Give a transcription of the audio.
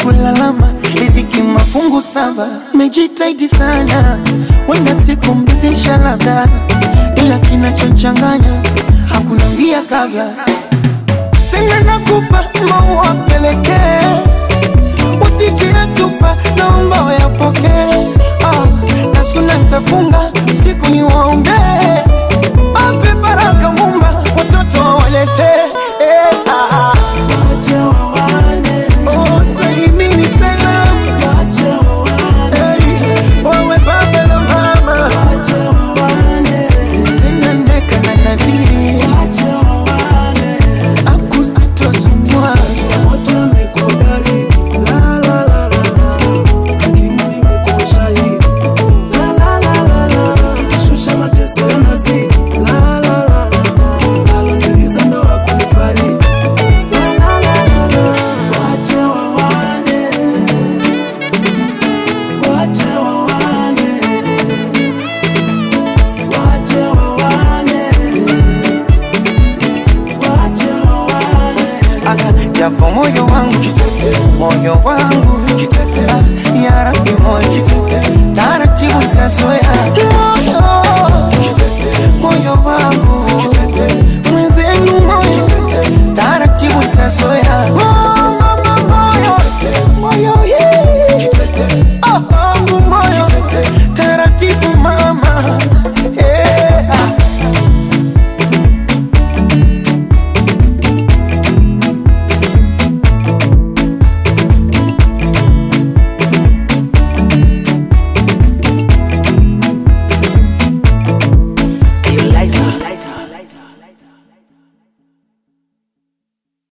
kulalama riziki mafungu saba mejitaidi sana wenda siku mridhisha labda ila kinachochanganya hakuna mbia kabla tena nakupa maua pelekee usijiatupa naomba wayapokee ah, na suna ntafunga usiku ni waombee ape baraka mumba watoto wawaletee eh, ah. Oh, salimini salam Hey, wawe baba na mama tena neka na nadhiri akusitosumwa japo moyo wangu moyo wangu